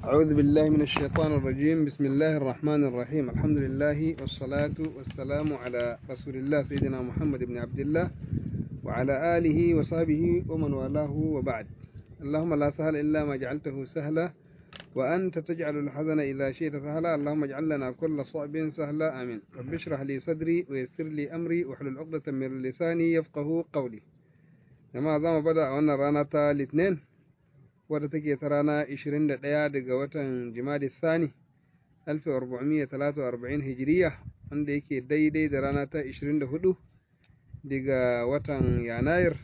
أعوذ بالله من الشيطان الرجيم بسم الله الرحمن الرحيم الحمد لله والصلاة والسلام على رسول الله سيدنا محمد بن عبد الله وعلى آله وصحبه ومن والاه وبعد اللهم لا سهل إلا ما جعلته سهلا وأنت تجعل الحزن إذا شئت سهلا اللهم اجعل لنا كل صعب سهلا آمين رب اشرح لي صدري ويسر لي أمري واحلل عقدة من لساني يفقه قولي jama'a za mu bada a wannan rana ta litinin wadda take ta rana 21 daga watan jimadi sani 1443 hijiriya wanda yake daidai da rana ta 24 daga watan yanayir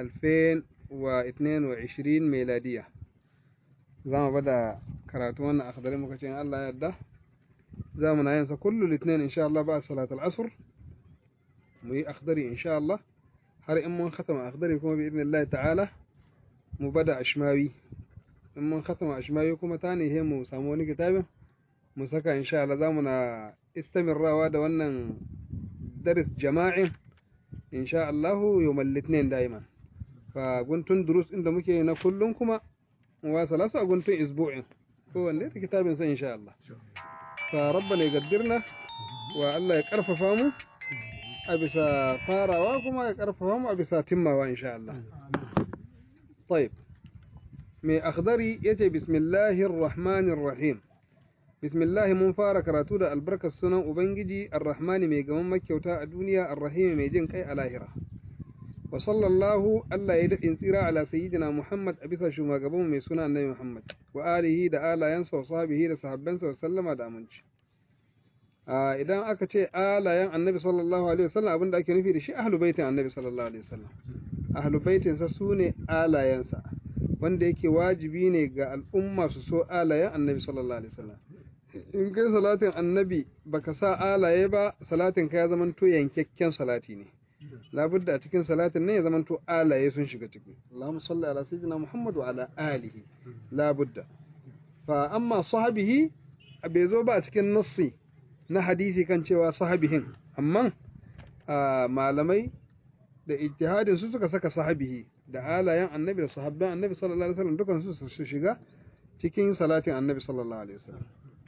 2022 meladiya za mu bada karatu wannan akhdari muka ce Allah ya yarda za mu na yin sa kullu litinin insha Allah ba salatul asr mu yi akhdari insha Allah har in mun khatama akhdari kuma bi idnillahi ta'ala mu bada ashmawi in mun khatama ashmawi kuma ta ne mu samu wani kitabin mu saka insha Allah zamu na istamirrawa da wannan daris jama'in insha Allah yawmal litinin daiman fa guntun durus inda muke na kullun kuma mu wasala su a guntun isbu'in ko wanda ta kitabin sa insha Allah fa rabbana yaqdirna wa Allah ya karfafa mu a bisa farawa kuma ya karfafa mu a bisa timmawa insha Allah. Taib. Mai akhdari yace bismillahir rahmanir rahim. Bismillahi mun fara karatu da albarkar sunan Ubangiji Ar-Rahmani mai gaman makyauta a duniya Ar-Rahim mai jin kai a lahira. Wa sallallahu Allah ya daɗin tsira ala sayyidina Muhammad a bisa shugabanmu mai suna Annabi Muhammad wa alihi da alayansa wa sahbihi da sahabbansa wa sallama da aminci. idan aka ce alayen annabi sallallahu alaihi wasallam abinda ake nufi da shi ahlu baitin annabi sallallahu alaihi wasallam ahlu baitin sa sune alayensa wanda yake wajibi ne ga al'umma su so alayen annabi sallallahu alaihi wasallam in kai salatin annabi baka sa alaye ba salatin ka ya zaman to yankakken salati ne labudda a cikin salatin ne ya zaman to alaye sun shiga ciki Allahumma salli ala sayyidina Muhammad wa ala alihi labudda fa amma sahabihi bai zo ba a cikin nassi na hadisi kan cewa sahabihin amma malamai da ijtihadin su suka saka sahabihi da alayen annabi da sahabban annabi sallallahu alaihi wasallam dukan su su shiga cikin salatin annabi sallallahu alaihi wasallam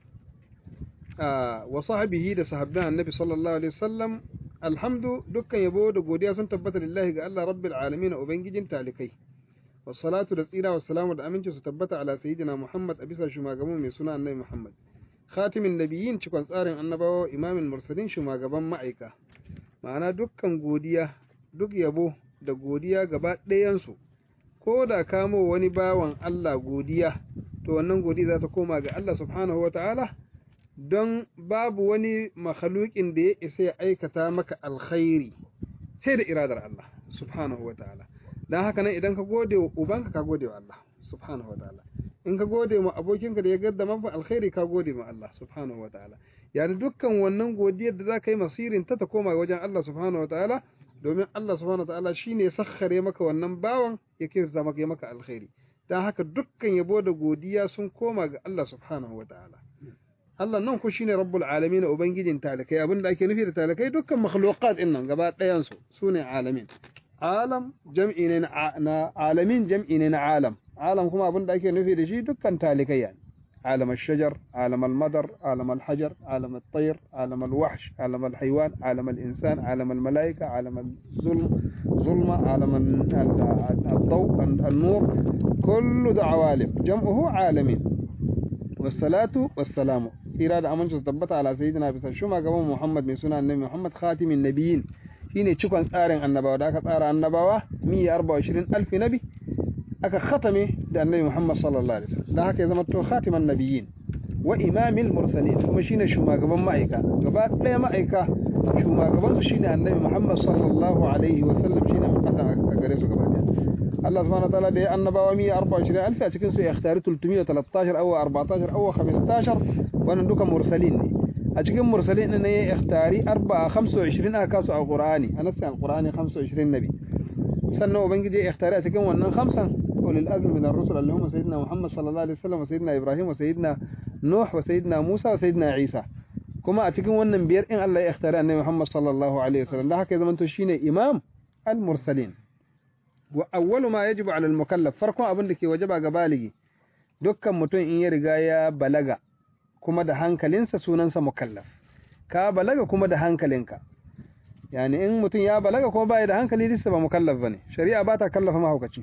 wa sahabihi da sahabban annabi sallallahu alaihi wasallam alhamdu dukkan yabo da godiya sun tabbata lillahi ga Allah rabbil alamin ubangijin talikai wassalatu da tsira wassalamu da aminci su tabbata ala sayyidina Muhammad a bisa shugaban mai suna annabi Muhammad khatimin nabiyyin cikon tsarin annabawa imamin mursalin shugaban ma'aika ma'ana dukkan godiya duk yabo da godiya gaba ɗayansu ko da kamo wani bawan Allah godiya to wannan godiya za ta koma ga Allah subhanahu wa ta'ala don babu wani makhalukin da ya isa ya aikata maka alkhairi sai da iradar Allah subhanahu wa ta'ala don haka nan idan ka gode wa ubanka ka gode wa Allah subhanahu wa ta'ala in ka gode ma abokinka da ya gaddama fa alkhairi ka gode ma Allah subhanahu wa ta'ala yani dukkan wannan godiyar da za ka yi masirin ta ta koma wajen Allah subhanahu wa ta'ala domin Allah subhanahu wa ta'ala shine sakhare maka wannan bawan yake zama maka maka alkhairi dan haka dukkan yabo da godiya sun koma ga Allah subhanahu wa ta'ala Allah nan ku shine rabbul alamin ubangijin talakai abinda ake nufi da talakai dukkan makhluqat din nan gaba ɗayan su sune alamin alam jam'i ne na alamin jam'i ne na alam alam kuma abin da ake nufi da shi dukkan talikai yani عالم الشجر عالم المدر عالم الحجر عالم الطير عالم الوحش عالم الحيوان عالم الإنسان عالم الملائكة عالم الظلم ظلمة عالم الضوء النور كل ده عوالم جمعه عالمين والصلاة والسلام إرادة أمن تثبت على سيدنا بس شما قبل محمد من سنة النبي محمد خاتم النبيين shine cikon tsarin annabawa da aka tsara annabawa 124 alfi nabi aka khatame da annabi Muhammad sallallahu alaihi wasallam dan haka ya zama to khatiman nabiyyin wa imamil mursalin kuma shine shugaban ma'aika gaba daya ma'aika shugaban su shine annabi Muhammad sallallahu alaihi wasallam shine muqaddam a gare su gaba daya Allah subhanahu wa ta'ala da ya annabawa 124 alfi a cikin su ya ikhtari 313 aw 14 aw 15 wannan duka mursalin ne a cikin mursalin ne ya ikhtari 4 25 aka kasu a Qur'ani anasa al-Qur'ani 25 nabi sannan ubangiji ya ikhtari a cikin wannan khamsan أولي الأزم من الرسل اللي هم سيدنا محمد صلى الله عليه وسلم وسيدنا إبراهيم وسيدنا نوح وسيدنا موسى وسيدنا عيسى كما أتكلم wannan biyar in Allah ya ikhtara annabi Muhammad sallallahu alaihi wasallam da haka ya zamanto shine imam al-mursalin wa awwalu ma yajibu ala al-mukallaf farkon abin da ke wajaba ga baligi dukkan mutum in ya riga ya balaga kuma da hankalinsa sunansa mukallaf ka balaga kuma da hankalinka yani in mutum ya balaga kuma baya da hankali lissa ba mukallaf bane shari'a ba ta kallafa mahaukaci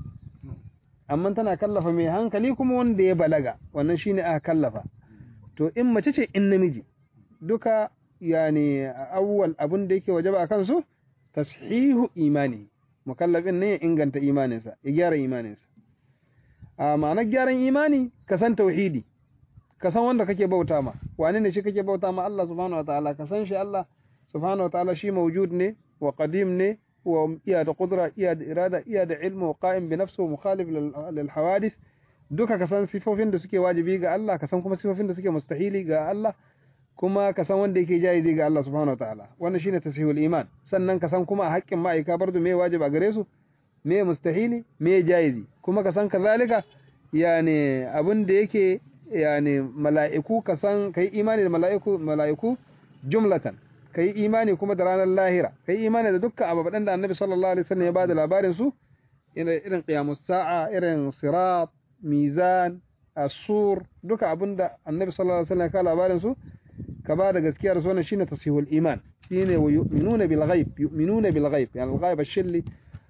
amma tana kallafa mai hankali kuma wanda ya balaga wannan shine aka kallafa to in mace ce in namiji duka yani awwal abin da yake wajaba akan su tashihu imani mukallafin ne ya inganta imaninsa ya gyara imaninsa a ma'anar gyaran imani ka san tauhidi ka san wanda kake bauta ma wane ne shi kake bauta ma Allah subhanahu wataala ka san shi Allah subhanahu wataala shi mawjud ne wa qadim ne wa iya da qudra iya da irada iya da ilmu wa qa'im bi nafsihi mukhalif lil hawadith duka ka san sifofin da suke wajibi ga Allah ka san kuma sifofin da suke mustahili ga Allah kuma ka san wanda yake jaizi ga Allah subhanahu wataala wannan shine tasihul iman sannan ka san kuma a haƙƙin ma'aika bardu me wajiba gare su me mustahili me jaizi kuma ka san kazalika yani abin da yake yani mala'iku ka san kai imani da mala'iku mala'iku jumlatan kai imani kuma da ranar lahira kai imani da dukkan ababen da Annabi sallallahu alaihi wasallam ya bada labarin su irin qiyamus sa'a irin sirat mizan asur duka abinda Annabi sallallahu alaihi wasallam ya ka labarin su ka ba da gaskiya da sunan shine tasihul iman shine wa yu'minuna bil ghaib yu'minuna bil ghaib yani al ghaib ashilli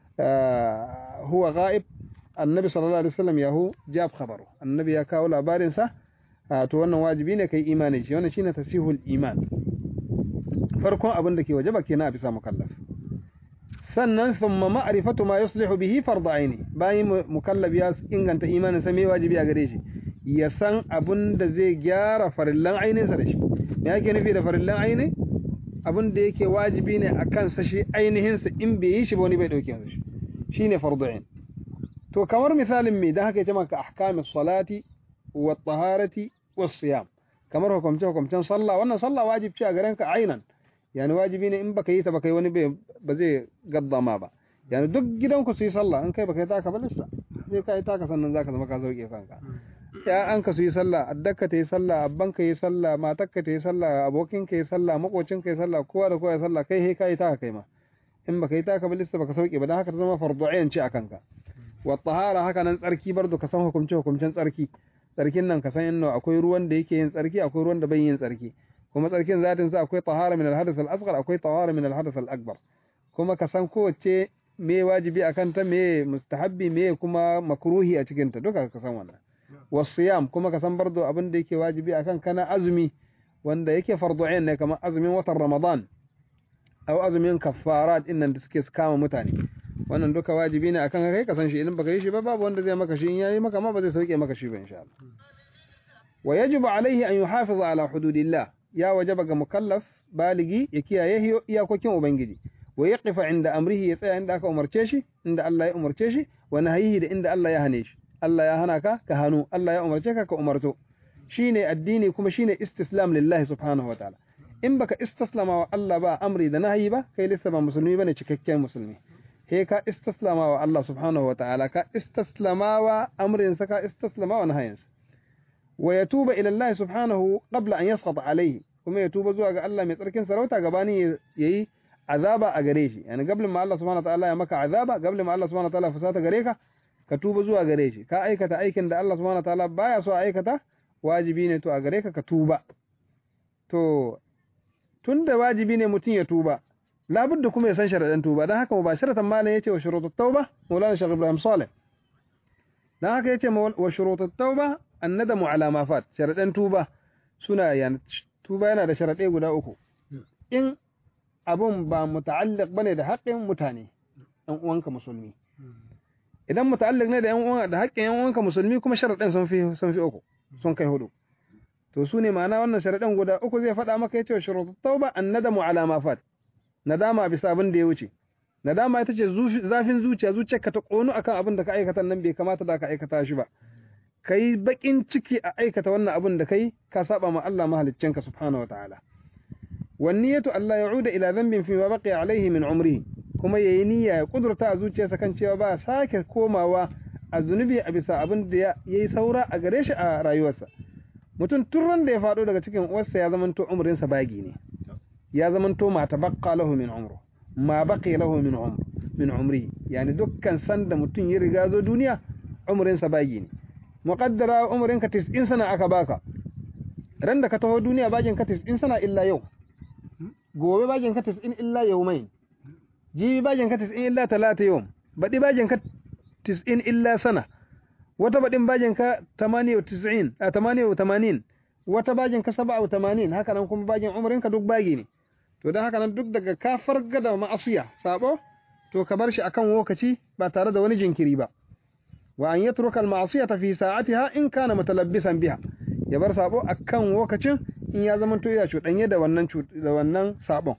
huwa ghaib annabi sallallahu alaihi wasallam yahu jab khabaru annabi ya kawo labarin sa to wannan wajibi ne kai imani shi wannan shine tasihul iman farkon abin da ke wajaba kenan a bisa mukallaf sannan thumma ma'rifatu ma yuslihu bihi fard aini bayan mukallaf ya inganta imanin sa me wajibi a gare shi ya san abin da zai gyara farillan ainin sa da shi me yake nufi da farillan aini abin da yake wajibi ne a kansa shi ainihin sa in bai yi shi ba wani bai dauke shi shine fardu ain to kamar misalin me dan haka yace maka ahkamis salati wa taharati was siyam kamar hukumce hukumcen sallah wannan sallah wajibi ce a garen ka ainan yani wajibi ne in baka yi ta baka yi wani ba zai gaddama ba yani duk gidanku su yi sallah in kai baka yi taka ba lissa sai ka yi taka sannan zaka zama ka sauke kanka ya an ka su yi sallah addaka ta yi sallah abban ka yi sallah matakka ta yi sallah abokin ka yi sallah makocin ka yi sallah kowa da kowa yi sallah kai he ka yi taka kai ma in baka yi taka ba lissa baka sauke ba dan haka ta zama fardu ayin ce akan ka wa tahara haka nan tsarki bardo ka san hukumce hukumcen tsarki tsarkin nan ka san inno akwai ruwan da yake yin tsarki akwai ruwan da bai yin tsarki kuma tsarkin zatin sa akwai tahara min al-hadath al-asghar akwai tahara min al-hadath al-akbar kuma ka san kowace me wajibi akan ta me mustahabbi me kuma makruhi a cikin ta duka ka san wannan wasiyam kuma ka san bardo abin da yake wajibi akan kana azumi wanda yake fardu ain ne kamar azumin watan ramadan aw azumin kaffarat innan da suke kama mutane wannan duka wajibi ne akan kai ka san shi idan baka yi shi ba babu wanda zai maka shi in yayi maka ma ba zai sauke maka shi ba insha Allah wa yajibu alaihi an yuhafiza ala hududillah ya wajaba ga mukallaf baligi ya kiyaye iyakokin ubangiji wa yaqifa inda amrihi ya tsaya inda aka umarce shi inda Allah ya umarce shi wa nahyihi da inda Allah ya hane shi Allah ya hana ka ka hanu Allah ya umarce ka ka umarto shine addini kuma shine istislam lillahi subhanahu wa ta'ala in baka istislama wa Allah ba amri da nahyi ba kai lissa ba musulmi bane cikakken musulmi he ka istislama wa Allah subhanahu wa ta'ala ka istislama wa amrin sa ka istislama wa nahyin sa wa yatuba ila Allah subhanahu qabla an yasqata alayhi kuma ya tuba zuwa ga Allah mai tsarkin sarauta gabanin yayi azaba a gare shi yani gablin ma Allah subhanahu wa ta'ala ya maka azaba gablin ma Allah subhanahu wa ta'ala fusata gare ka ka tuba zuwa gare shi ka aikata aikin da Allah subhanahu wa ta'ala baya so aikata wajibi ne to a gare ka ka tuba to tunda wajibi ne mutum ya tuba labudda kuma ya san sharadan tuba dan haka mubasharatan malam yace wa shurutut tauba maulana shaykh ibrahim salih dan haka yace wa shurutut tauba annadamu ala ma fat sharadan tuba suna yana tuba yana da sharadai guda uku in abun ba muta'alliq bane da haƙƙin mutane ɗan uwanka musulmi idan muta'alliq ne da ƴan uwan da haƙƙin ƴan uwanka musulmi kuma sharaɗin sun fi sun fi uku sun kai hudu to su ne ma'ana wannan sharaɗin guda uku zai faɗa maka yace shurutut tauba annadamu ala ma fat nadama bisa abin da ya wuce nadama ita ce zafin zuciya zuciyarka ta ƙonu akan abin da ka aikata nan bai kamata da ka aikata shi ba kai bakin ciki a aikata wannan abin da kai ka saba ma Allah mahaliccinka subhanahu wataala wanniyatu Allah ya'uda ila dhanbin fi ma baqiya alaihi min umrihi kuma yayi niyya ya kudurta a zuciyarsa kan cewa ba sake komawa a zunubi a bisa abin da yayi saura a gare shi a rayuwarsa mutum turran da ya faɗo daga cikin uwarsa ya zamanto umrinsa bagi ne ya zamanto ma tabaqqa lahu min umru ma baqiya lahu min umr min umri yani dukkan sanda mutum ya riga zo duniya umrinsa bagi ne muqaddara umrinka 90 sana aka baka ran da ka taho duniya bagin ka 90 sana illa yau gobe bagin ka 90 illa yawmain jibi bagin ka 90 illa talata yawm badi bagin ka 90 illa sana wata badin bagin ka 98 a 88 wata bagin ka 87 haka nan kuma bagin umrinka duk bagi ne to dan haka nan duk daga ka farga da ma'asiya sabo to ka bar shi akan lokaci ba tare da wani jinkiri ba wa an yatruka al-ma'siyata fi sa'atiha in kana mutalabbisan biha ya bar sabo akan lokacin in ya zama to ya cudanye da wannan da wannan sabon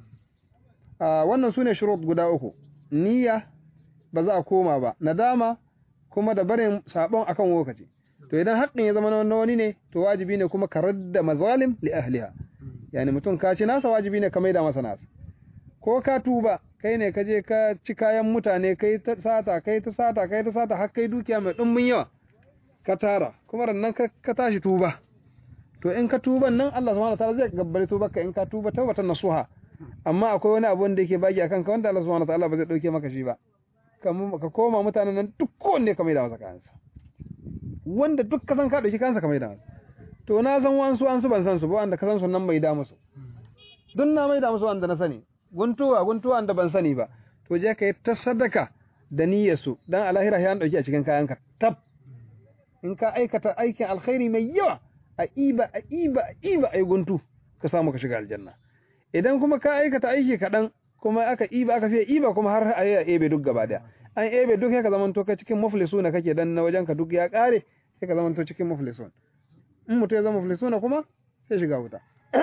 a wannan sune shurut guda uku niyya ba za a koma ba nadama kuma da barin sabon akan lokaci to idan haƙƙin ya zama na wani ne to wajibi ne kuma ka radda mazalim li ahliha yani mutum ka ci nasa wajibi ne ka maida masa nasa ko ka tuba kai ne ka je ka ci kayan mutane kai ta sata kai ta sata kai ta sata har kai dukiya mai dumbin yawa ka tara kuma rannan ka tashi tuba to in ka tuban nan Allah subhanahu wataala zai gabbare tuba ka in ka tuba tawbatan nasuha amma akwai wani abu wanda yake baki akan ka wanda Allah subhanahu wataala ba zai dauke maka shi ba ka koma mutanen nan duk kowanne ka maida masa kansa wanda duk ka san ka dauki kansa ka maida masa to na san wansu an su ban san su ba wanda ka san su nan mai da musu duk na mai da musu wanda na sani guntuwa guntuwa da ban sani ba to je ka yi ta sadaka da niyyar su dan alahira ya dauki a cikin kayanka tab in ka aikata aikin alkhairi mai yawa a iba a iba a iba ai guntu ka samu ka shiga aljanna idan kuma ka aikata aiki kaɗan kuma aka iba aka fiye iba kuma har a yi ebe duk gaba daya an ebe duk ya ka zamanto ka cikin muflisuna kake dan na wajen ka duk ya kare sai ka zamanto cikin muflisun in mutum ya zama muflisuna kuma sai shiga wuta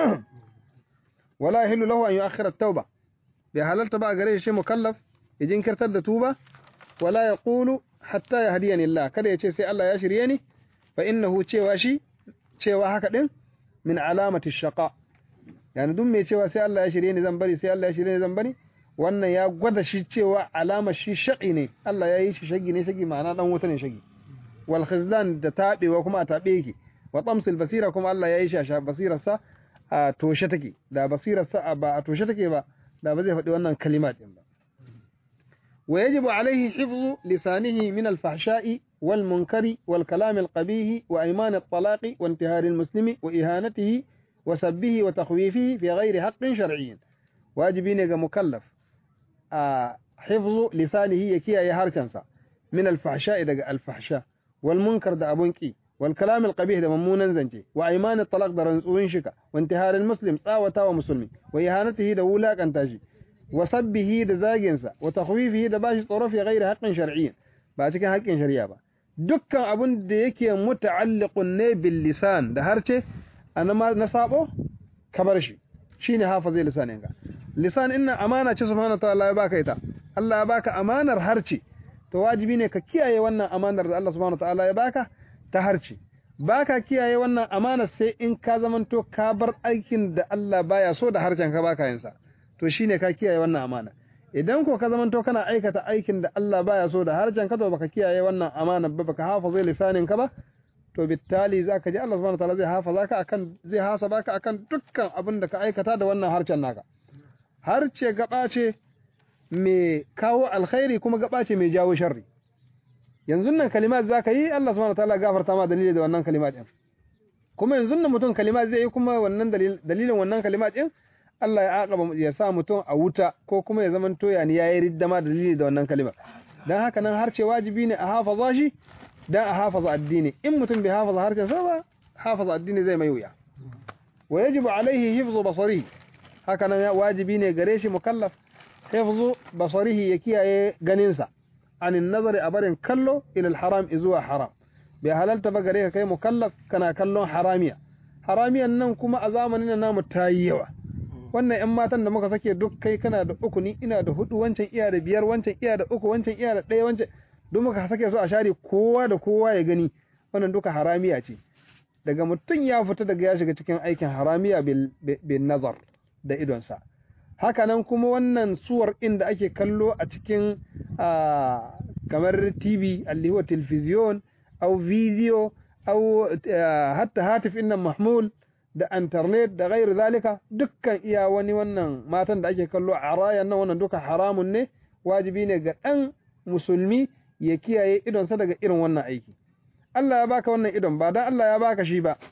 wala yahillu lahu an yu'akhkhira at-tauba bai halalta ba gare shi mukallaf ya jinkirtar da tuba wala yaqulu hatta yahdiyani Allah kada ya ce sai Allah ya shirye ni fa innahu cewa shi cewa haka din min alamati shaqa yani duk mai cewa sai Allah ya shirye ni zan bari sai Allah ya shirye ni zan bari wannan ya gwada shi cewa alama shi shaqi ne Allah ya yi shi shagi ne shagi ma'ana dan wuta ne shagi wal khizlan da tabewa kuma a tabe yake wa tamsil basira kuma Allah ya yi shi a basirarsa a toshe take da basirarsa ba a toshe take ba da ba zai faɗi wannan kalimat din ba wa yajibu alaihi hifzu lisanihi min al-fahsha'i wal munkari wal kalam al-qabih wa ayman at-talaq wa intihar al-muslimi wa ihanatihi wa sabbihi wa takhwifihi fi ghairi haqqin shar'iyyin wajibi ne ga mukallaf a hifzu lisanihi ya kiyaye harkansa min al-fahsha'i daga al-fahsha wal munkar da abun ki والكلام القبيح ده ممونا زنجي وأيمان الطلاق ده رنسوين شكا وانتهار المسلم صاوتا ومسلمي وإهانته ده ولاك انتاجي وصبه ده زاجنسا وتخويفه ده باش طرف غير حق شرعي باشك حق شرعي با دكا أبن ده يكي متعلق bil lisan da harce أنا ما نصابه كبرشي شيني حافظي لسانينك lisan inna amana ce subhanahu ta'ala ya baka ita Allah ya baka amanar harce to wajibi ne ka kiyaye wannan amanar da Allah subhanahu ta'ala ya baka ta harce ba ka kiyaye wannan amana sai in ka zamanto ka bar aikin da Allah baya so da harcen ka baka yinsa to shine ka kiyaye wannan amana idan ko ka zamanto kana aikata aikin da Allah baya so da harcen ka to baka kiyaye wannan amana ba baka hafaza lisanin ka ba to bittali zaka ji Allah subhanahu wataala zai hafaza ka akan zai hasaba ka akan dukkan abin da ka aikata da wannan harcen naka harce gaba ce mai kawo alkhairi kuma gaba ce mai jawo sharri yanzu nan kalimat za ka yi Allah subhanahu wataala gafarta ma dalili da wannan kalimat din kuma yanzu nan mutum kalimat zai yi kuma wannan dalilin wannan kalimat din Allah ya aqaba ya sa mutum a wuta ko kuma ya zaman toya ne yayi ridda ma dalili da wannan kalima dan haka nan har ce wajibi ne a hafaza shi dan a hafaza addini in mutum bai hafaza harshen sa ba hafaza addini zai mai wuya wa yajibu alaihi hifzu basari haka nan wajibi ne gare shi mukallaf hifzu basarihi ya kiyaye ganinsa عن النظر أبر كله إلى الحرام إزوا حرام بهلالت بقريك كي مكلف كنا كلون حرامية حرامية نن كما أزامننا نام تايوا wannan ‘yan matan da muka sake duk kai kana da uku ni ina da hudu wancan iya da biyar wancan iya da uku wancan iya da ɗaya wancan duk muka sake su a share kowa da kowa ya gani wannan duka haramiya ce daga mutum ya fita daga ya shiga cikin aikin haramiya bil nazar da idonsa hakanan kuma wannan suwar inda ake kallo a cikin kamar tv alli huwa television au video au hatta hatif innan mahmul da internet da gairu zalika dukkan iya wani wannan matan da ake kallo a rayan nan wannan duka haramun ne wajibi ne ga ɗan musulmi ya kiyaye idonsa daga irin wannan aiki Allah ya baka wannan idon ba dan Allah ya baka shi ba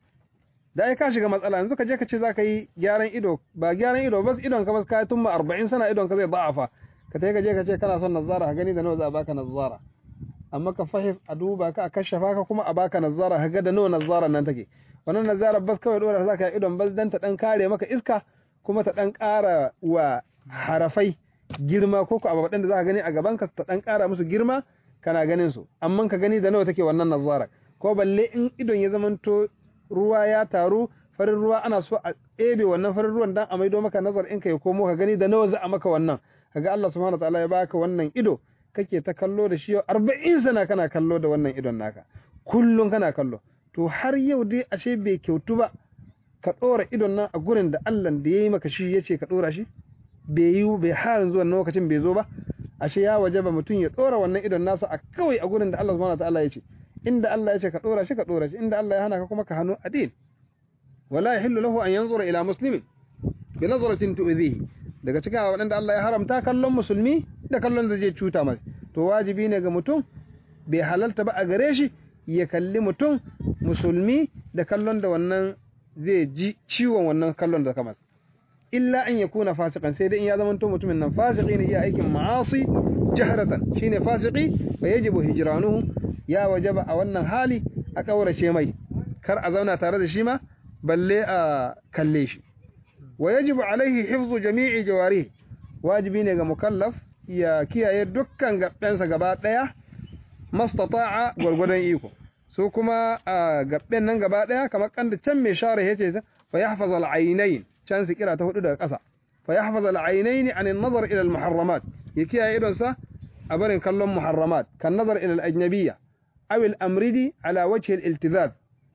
da ai ka shiga matsala yanzu ka je ka ce za ka yi gyaran ido ba gyaran ido bas idon ka bas ka tumma 40 sana idon ka zai da'afa ka tai ka je ka ce kana son nazara ka gani da nawa za a baka nazara amma ka fahis a duba ka a kashafa ka kuma a baka nazara ka ga da nawa nazara nan take wannan nazara bas kawai dora za ka yi idon bas dan ta dan kare maka iska kuma ta dan ƙara wa harafai girma ko ko ababen da za ka gani a gaban ka ta dan ƙara musu girma kana ganin su amma ka gani da nawa take wannan nazara ko balle in idon ya zamanto ruwa ya taru farin ruwa ana so a ɗebe wannan farin ruwan dan a maido maka nazar in ka ya komo ka gani da nawa za a maka wannan kaga Allah subhanahu wataala ya baka wannan ido kake ta kallo da shi yau 40 sana kana kallo da wannan idon naka kullun kana kallo to har yau dai ashe bai kyautu ba ka ɗora idon nan a gurin da Allah da yayi maka shi yace ka ɗora shi bai yi bai har zuwa lokacin bai zo ba ashe ya wajaba mutum ya ɗora wannan idon nasa a kawai a gurin da Allah subhanahu wataala yace inda Allah ya ce ka dora shi ka dora shi inda Allah ya hana ka kuma ka hannu adil wala yahillu lahu an yanzura ila muslimin bi nazratin tu'dhihi daga cikin waɗanda Allah ya haramta kallon musulmi da kallon da zai cuta masa to wajibi ne ga mutum bai halalta ba a gare shi ya kalli mutum musulmi da kallon da wannan zai ji ciwon wannan kallon da kamar illa an yakuna fasikan sai dai in ya zama mutumin nan fasiki ne iya aikin ma'asi jahratan shine fasiki fa yajibu hijranuhu ya wajaba a wannan hali a kaurace mai kar a zauna tare da shi ma balle a kalle shi wa yajibu alaihi hifzu jami'i jawari wajibi ne ga mukallaf ya kiyaye dukkan gabbensa gaba daya mastata'a gwargwadon iko su kuma a gabben nan gaba daya kamar kan da can mai share yace fa yahfaz al-aynayn can su kira ta hudu daga ƙasa fa yahfaz al-aynayn an an-nazar ila al-muharramat ya kiyaye idonsa a barin kallon muharramat kan nazar ila al-ajnabiyya aw al-amridi ala wajhi al-iltizaz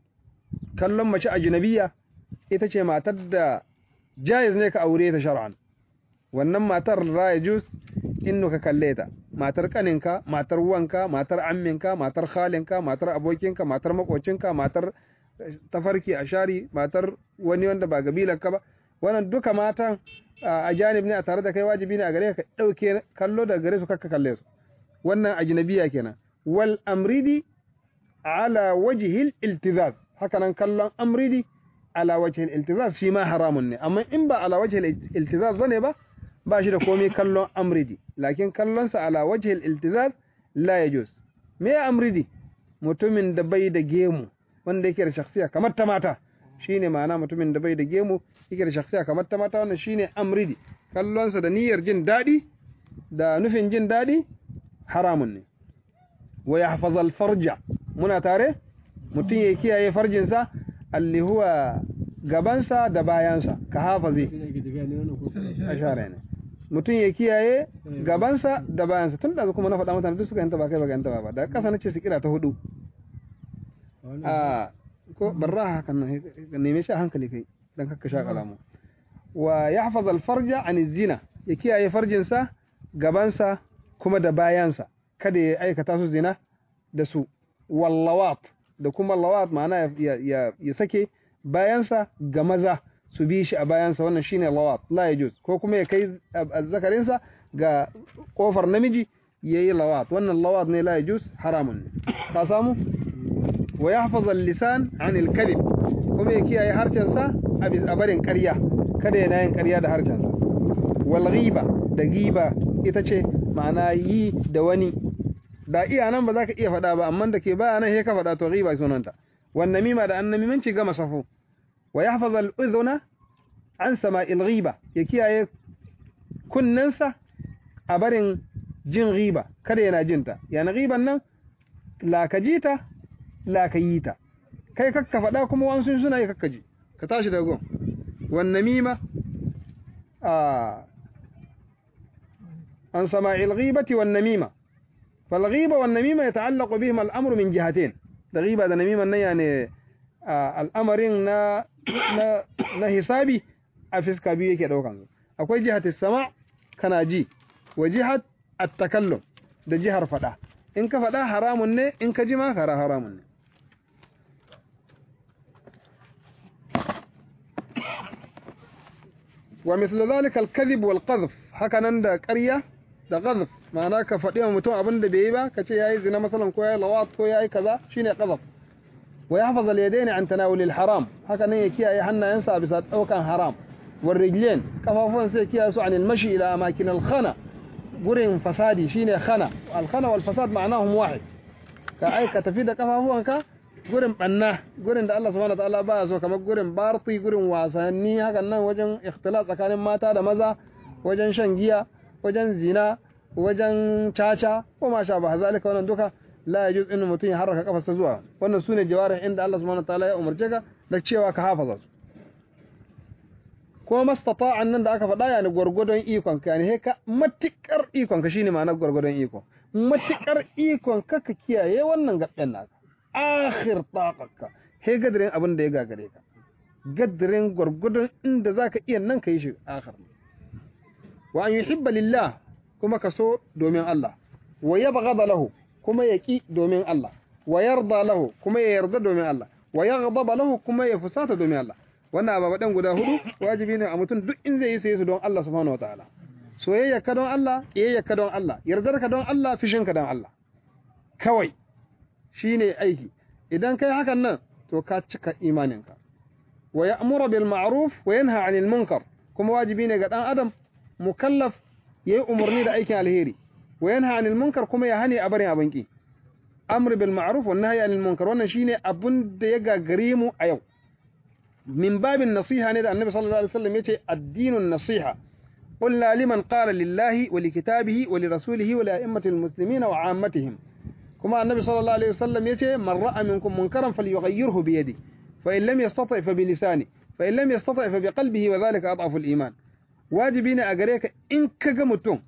kallon mace ajnabiyya ita ce matar da jaiz ne ka aure ta shar'an wannan matar la yajuz innu ka kalle ta matar kaninka matar wanka matar amminka matar khalinka matar abokinka matar makocinka matar tafarki a shari matar wani wanda ba gabilarka ba wannan duka matan a janib ne a tare da kai wajibi ne a gare ka dauke kallo da gare su kakka kalle su wannan ajnabiya kenan wal amridi ala wajhil iltizaz haka nan kallon amridi ala wajhil iltizaz shi ma haramun ne amma in ba ala wajhil iltizaz bane ba ba shi da komai kallon amridi lakin kallon sa ala wajhil iltizaz la yajuz me amridi mutumin da bai da gemu wanda yake da shakhsiya kamar ta mata shine ma'ana mutumin da bai da gemu yake da shakhsiya kamar ta mata wannan shine amridi kallon sa da niyyar jin dadi da nufin jin dadi haramun ne wa yahfazal farja muna tare mutum ya kiyaye farjinsa alli huwa gabansa da bayansa ka hafazi ashara ne mutum ya kiyaye gabansa da bayansa tun da kuma na faɗa mutane duk suka yanta ba kai ba yanta ba da ƙasa nace su kira ta hudu a ko barra hakan nan neme shi a hankali kai dan kakka sha kalamu wa yahfaz al farja an zina ya kiyaye farjinsa gabansa kuma da bayansa kada ya aikata su zina da su wallawat da kuma lawat ma'ana ya sake bayansa ga maza su bi shi a bayansa wannan shine lawat la yajuz ko kuma ya kai azzakarinsa ga kofar namiji yayi lawat wannan lawat ne la yajuz haramun ne ka samu wa yahfaz al-lisan an al-kadhib kuma ya kiyaye harshensa a barin ƙarya kada yana yin ƙarya da harshensa wal ghiba da giba ita ce ma'ana yi da wani da iya nan ba za ka iya faɗa ba amma da ke baya nan sai ka faɗa to ghiba sunanta wan namima da annamimanci gama safo wa yahfaz al udhuna an sama'il ghiba ya kiyaye kunnensa a barin jin ghiba kada yana jinta yana ghiban nan la ka jita la ka yi ta kai kakka faɗa kuma wasu suna yi kakka ji ka tashi daga gon wan namima a عن سماع الغيبة والنميمة فالغيبة والنميمة يتعلق بهما الأمر من جهتين الغيبة والنميمة يعني آه الأمر نا نا نا حسابي أفسك بيه كده وكان أكوي جهة السماع كان جي وجهة التكلم ده جهة فدا إن كفدا حرام نه إن كجما كرا حرام نه ومثل ذلك الكذب والقذف هكذا عند قرية da qazf ma'ana ka faɗi wa mutum abin da bai yi ba ka ce yayi zina masalan ko yayi lawat ko yayi kaza shine qazf wa yahfaz al-yadayn an tanawul al-haram haka nan ya kiyaye hannayensa a bisa daukan haram war rijlain kafafun sai kiyaye su anil mashi ila amakin al-khana gurin fasadi shine khana al-khana wal fasad ma'anahum wahid ka aika tafi da kafafuwanka gurin banna gurin da Allah subhanahu wataala baya so kamar gurin barti gurin wasanni hakan nan wajen ikhtilat tsakanin mata da maza wajen shan giya wajen zina wajen caca ko ma sha ba zalika wannan duka la yajuz in mutum ya harraka kafarsa zuwa wannan sune jawarin inda Allah subhanahu wataala ya umarce ka da cewa ka hafaza su ko mastata'an nan da aka faɗa yani gwargwadon ikon ka yani ka matikar ikon ka shine ma'anar gwargwadon ikon matikar ikon ka ka kiyaye wannan gaɓɓen naka akhir taqaka he gadirin abin da ya gagare ka gadirin gwargwadon inda zaka iya nan ka yi shi akhir wa an yuhibba lillah kuma ka so domin Allah wa yabghada lahu kuma ya ki domin Allah wa yarda lahu kuma ya yarda domin Allah wa yaghdaba lahu kuma ya fusata domin Allah wannan ababadan guda hudu wajibi ne a mutum duk in zai yi sai su don Allah subhanahu wataala soyayya ka don Allah kiyayya ka don Allah yardar ka don Allah fishin ka don Allah kawai shine aiki idan kai hakan nan to ka cika imaninka wa ya'muru bil ma'ruf wa yanha 'anil munkar kuma wajibi ne ga dan adam mukallaf yayi umarni da aikin alheri wa yanha 'anil munkar kuma ya hani a barin abin ki amr bil ma'ruf wa nahyi 'anil munkar wannan shine abun da ya gagare mu a yau min babin nasiha ne da annabi sallallahu alaihi wasallam yace addinun nasiha قلنا لمن قال لله ولكتابه ولرسوله ولأئمة المسلمين وعامتهم كما النبي صلى الله عليه وسلم يتي من رأى منكم منكرا فليغيره بيده فإن لم يستطع فبلسانه فإن لم يستطع فبقلبه وذلك أضعف الإيمان واجبين أغريك إن كغمتم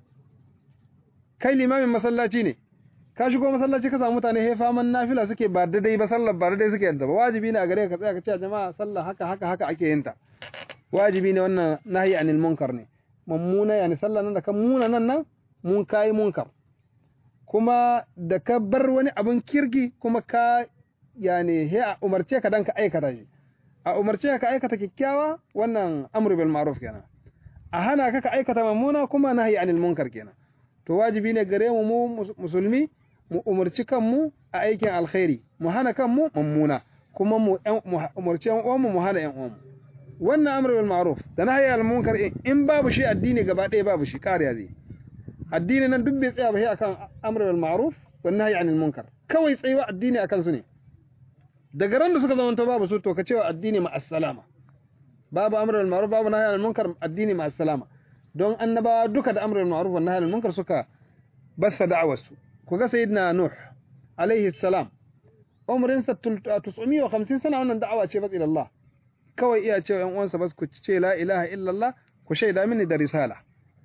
kai limamin masallaci ne ka shigo masallaci ka samu mutane he faman nafila suke ba daidai ba sallar ba daidai suke yadda ba wajibi ne a gare ka tsaya ka ce jama'a sallah haka haka haka ake yin ta wajibi ne wannan nahyi anil munkar ne mummuna yani sallah nan da ka muna nan nan mun kai munkar kuma da ka bar wani abin kirki kuma ka yani he a umarce ka dan ka aikata shi a umarce ka aikata kikkiawa wannan amru bil ma'ruf kenan a hana ka ka aikata mummuna kuma nahyi anil munkar kenan to wajibi ne gare mu mu musulmi mu umarci kanmu a aikin alkhairi mu hana kanmu mummuna kuma mu umarci yan uwanmu mu hana yan uwanmu wannan amru bil ma'ruf da nahyi anil munkar in babu shi addini gaba ɗaya babu shi kariya zai addini nan duk bai tsaya ba sai akan amru bil ma'ruf wa nahyi anil munkar kawai tsayuwa addini akan su ne daga ran da suka zama to babu su to ka cewa addini ma assalama babu amru bil ma'ruf babu nahyi anil munkar addini ma assalama don annabawa duka da amru bil ma'ruf wa nahyi anil munkar suka bassa da'awar su ku ga sayyidina nuh alaihi salam umrin sa 950 sana wannan da'awa ce bas ila Allah kawai iya cewa yan uwansa bas ku ce la ilaha illallah ku shaida mini da risala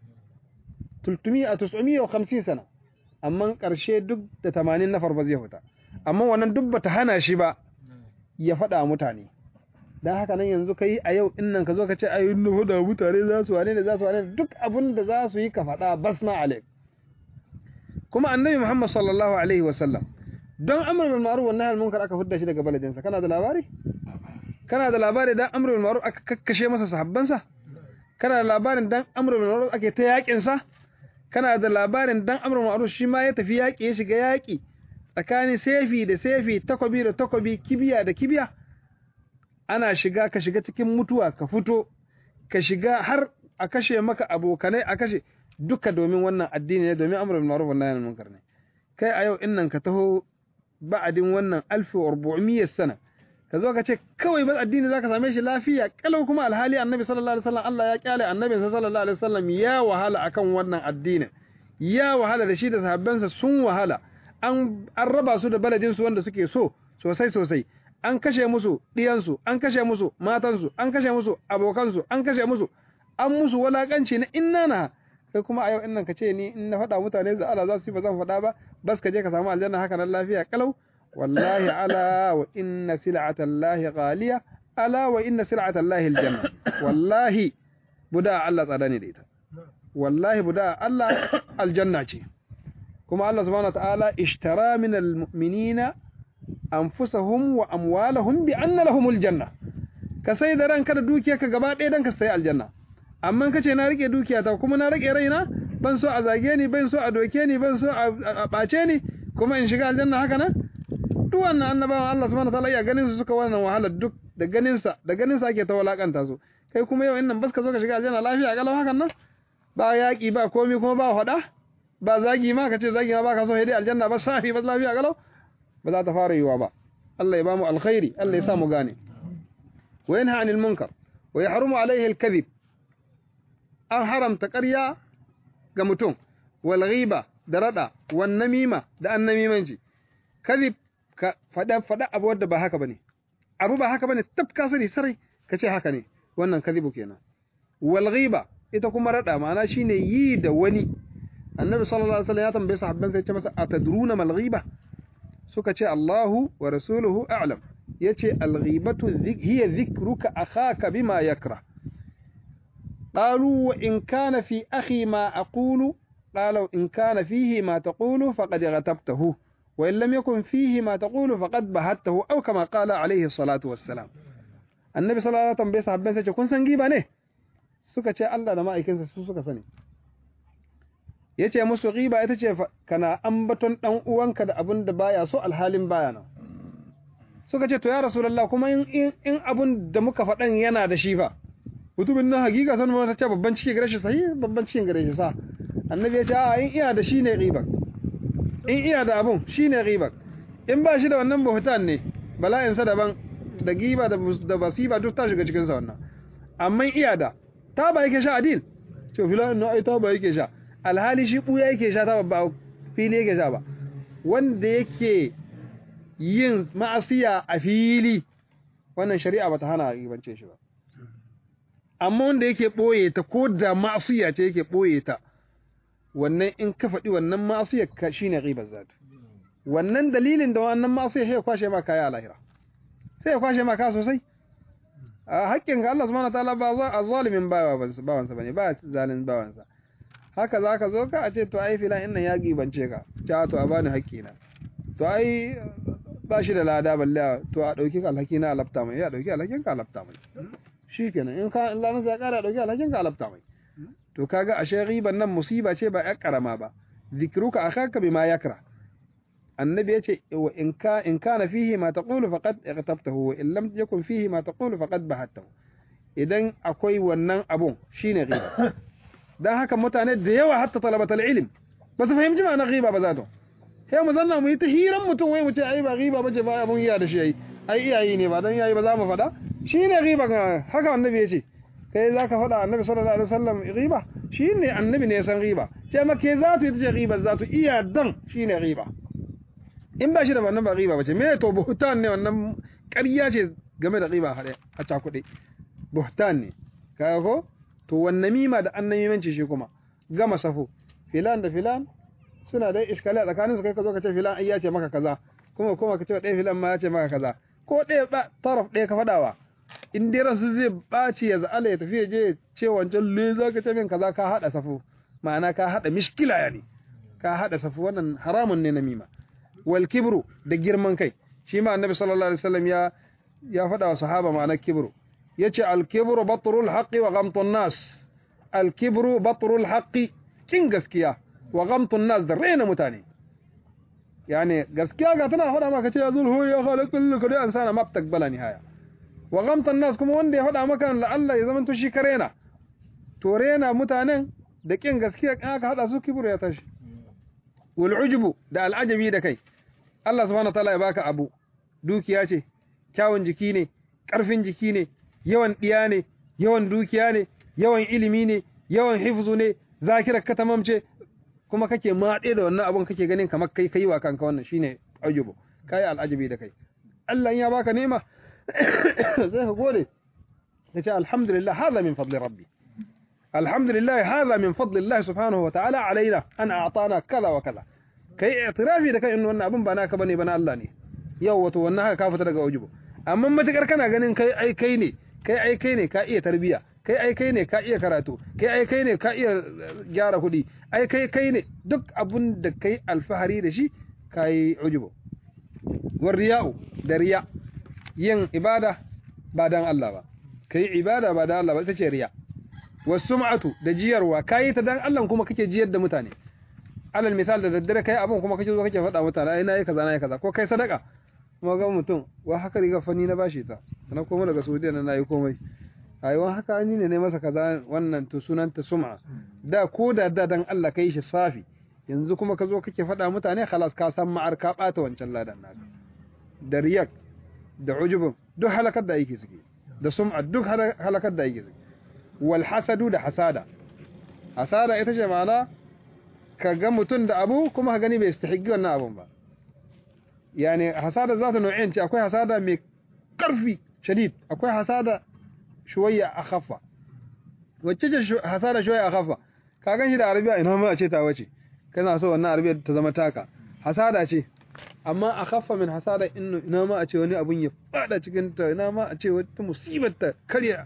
350 sana amma ƙarshe duk da 80 nafar ba zai fita amma wannan duk bata hana shi ba ya faɗa mutane dan haka nan yanzu kai a yau in nan ka zo ka ce ayi nu faɗa mutane za su wane ne za su wane duk abin da za su yi ka faɗa basna alaik kuma annabi Muhammad sallallahu alaihi wa sallam don amr bil ma'ruf wa nahy anil munkar aka fudda shi daga baladinsa kana da labari kana da labari dan amr bil ma'ruf aka kakkashe masa sahabbansa kana da labarin dan amr bil ma'ruf ake ta yakin sa kana da labarin dan amr bil ma'ruf shi ma ya tafi yaki ya shiga yaki tsakanin sefi da sefi takobi da takobi kibiya da kibiya ana shiga ka shiga cikin mutuwa ka fito ka shiga har a kashe maka abokanai a kashe duka domin wannan addini ne domin amr bil ma'ruf wa nahy anil munkar ne kai a yau innan ka taho ba'adin wannan 1400 sana ka zo ka ce kawai ba addini zaka same shi lafiya kalau kuma alhali annabi sallallahu alaihi wasallam Allah ya kyale annabin sa sallallahu alaihi wasallam ya wahala akan wannan addinin ya wahala da shi da sahabbansa sun wahala an an raba su da baladin su wanda suke so sosai sosai an kashe musu diyan su an kashe musu matan su an kashe musu abokan su an kashe musu an musu walakanci na innana kai kuma a yau innan ka ce ni in na faɗa mutane da Allah za su yi ba zan faɗa ba bas ka je ka samu aljanna haka nan lafiya kalau wallahi ala wa inna sil'ata Allah ghaliya ala wa inna sil'ata Allah aljanna wallahi buda Allah tsada ne da ita wallahi buda Allah aljanna ce kuma Allah subhanahu wataala ishtara min almu'minina anfusahum wa amwalahum bi anna lahumul janna ka sai da ranka da dukiyarka gaba ɗaya dan ka sai aljanna amma kace na rike dukiyata kuma na rike raina ban so a zage ni ban so a doke ni ban so a ɓace ni kuma in shiga aljanna haka nan duk wannan annabawan Allah subhanahu wataala ya ganin su suka wannan wahala duk da ganin sa da ganin sa ake ta walakanta su kai kuma yau innan bas ka zo ka shiga aljanna lafiya kalau hakan nan ba yaki ba komi kuma ba hada ba zagi ma ka ce zagi ma ba ka so dai aljanna ba safi ba lafiya kalau ba za ta fara yiwa ba Allah ya ba mu alkhairi Allah ya sa mu gane wa yanha anil munkar wa yahrumu alaihi alkadhib an haramta ƙarya ga mutum wal ghiba da rada wan namima da annamimanci kadhib ka fada fada abu wanda ba haka bane abu ba haka bane tabka sani sarai kace haka ne wannan kadhibu kenan wal ghiba ita kuma rada ma'ana shine yi da wani annabi sallallahu alaihi wasallam ya tambaye sahabban sai ya ce masa atadruna mal ghiba suka ce Allahu wa rasuluhu a'lam yace al ghibatu hiya dhikruka akhaka bima yakra قالوا وإن كان في أخي ما أقول قالوا إن كان فيه ما تقول فقد غتبته وإن لم يكن فيه ما تقول فقد بهته أو كما قال عليه الصلاة والسلام النبي صلى الله عليه وسلم بيسا حبين سيكون كن سنجيبا ne suka ce Allah da ma'aikinsa su suka sani yace musu ghiba ita ce kana ambaton dan uwanka da abin da baya so alhalin baya nan suka ce to ya rasulullah kuma in in abun da muka faɗan yana da shi fa mutumin nan hakika san ma ta ce babban ciki gare shi sahi babban cikin gare shi sa annabi ya ce a in iya da shi ne riba in iya da abun shi ne riba in ba shi da wannan buhutan ne bala'in sa daban da giba da da basiba duk ta shiga cikin sa wannan amma iya da ta ba yake sha adil to filan no ai ta ba yake sha alhali shi buya yake sha ta ba fili yake sha ba wanda yake yin ma'asiya a fili wannan shari'a bata hana gibance shi ba amma wanda yake ɓoye ta ko da ma'asiya ce yake ɓoye ta wannan in ka faɗi wannan ma'asiyar ka shine ghibar zat wannan dalilin da wannan ma'asiyar sai ya kwashe ma kaya a lahira sai ya kwashe ma kaya sosai a haƙƙin ka Allah subhanahu wataala ba za a zalimin bawansa bane ba zalin bawansa haka za ka zo ka a ce to ai filan innan ya gibance ka ta to a bani haƙƙina to ai ba shi da lada balle to a ɗauki alhaki na alafta mai ya ɗauki alhakin ka alafta mai shi kenan in ka Allah ya kara dauki alhakin ka alafta mai to kaga ashe riban nan musiba ce ba yar karama ba zikruka akhaka bima yakra annabi yace wa in ka in kana fihi ma taqulu faqad ightabtahu wa in lam yakun fihi ma taqulu faqad bahattahu idan akwai wannan abun shine riba dan haka mutane da yawa hatta talabatul ilm ba su fahimci ma'anar riba ba za to sai mu zanna mu yi ta hiran mutum wai mu ce ai ba riba bace ba abun iya da shi ai ai iyayi ne ba dan iyayi ba za mu faɗa shi ne riba haka annabi ya ce kai za ka faɗa annabi sallallahu alaihi wasallam riba shi ne annabi ne ya san riba ce maka za tu ita ce riba za tu iya dan shi ne riba in ba shi da wannan ba riba ba ce me to buhtan ne wannan ƙarya ce game da riba haɗe a cakuɗe buhtan ne kaga ko to wannan mima da annamimanci shi kuma gama safo filan da filan suna dai iskali a tsakaninsu kai ka zo ka ce filan ai ya ce maka kaza kuma kuma ka ce ɗaya filan ma ya ce maka kaza ko ɗaya ba taraf ɗaya ka faɗawa in dai ransu zai ɓaci ya za'ala ya tafi ya je ce wancan le za ka ce min kaza ka haɗa safu ma'ana ka haɗa mishkila ya ne ka haɗa safu wannan haramun ne na mima wal kibru da girman kai shi ma annabi sallallahu alaihi wasallam ya ya faɗa wa sahaba ma'ana kibru yace al kibru batrul haqqi wa ghamtun nas al kibru batrul haqqi kin gaskiya wa ghamtun nas da raina mutane yani gaskiya ga tana faɗa maka ce ya zulhu ya khalaqul kadi an sana mab takbala nihaya wa ghamtan nas kuma wanda ya faɗa maka la Allah ya zama to shi karena to rena mutanen da kin gaskiya in aka hada su kibru ya tashi wal ujubu da al'ajabi da kai Allah subhanahu wataala ya baka abu dukiya ce kyawun jiki ne karfin jiki ne yawan diya ne yawan dukiya ne yawan ilimi ne yawan hifzu ne zakirar ka tamamce kuma kake maɗe da wannan abun kake ganin kamar kai kai wa kanka wannan shine ajubu kai al'ajabi da kai Allah ya baka nema zai ka gode kace alhamdulillah hadha min fadli rabbi alhamdulillah hadha min fadli Allah subhanahu wa ta'ala alaina an a'tana kaza wa kaza kai i'tirafi da kai in wannan abun ba naka bane bana Allah ne yau wato wannan haka ka fita daga ajubu amma matakar kana ganin kai ai kai ne kai ai kai ne ka iya tarbiya kai ai kai ne ka iya karatu kai ai kai ne ka iya gyara kuɗi ai kai kai ne duk abun da kai alfahari da shi kai ujubu war riya'u da riya yin ibada ba dan Allah ba kai ibada ba dan Allah ba ita ce riya wasum'atu da jiyarwa kai ta dan Allah kuma kake jiyar da mutane alal misal da daddare kai abun kuma kake zo kake faɗa mutane ai nayi kaza nayi kaza ko kai sadaka kuma ga mutum wa haka riga fani na bashi ta sannan kuma daga Saudiya na nayi komai ai wa haka ni ne ne masa kaza wannan to sunanta sum'a da ko da da dan Allah kai shi safi yanzu kuma ka zo kake faɗa mutane khalas ka san ma'ar ka ɓata wancan ladan naka da riyak da ujubun duk halakar da yake suke da sum'a duk halakar da yake suke wal hasadu da hasada hasada ita ce ma'ana ka ga mutum da abu kuma ka gani bai istihiggi wannan abun ba yani hasada za ta nau'in ce akwai hasada mai karfi shadid akwai hasada shuwayya akhaffa wacce ce hasada shuwayya akhaffa ka gan shi da arabiya ina ma a ce ta wace kana so wannan arabiya ta zama taka hasada ce amma akhaffa min hasada inna ina ma a ce wani abun ya fada cikin ta ina ma a ce wata musibar ta karya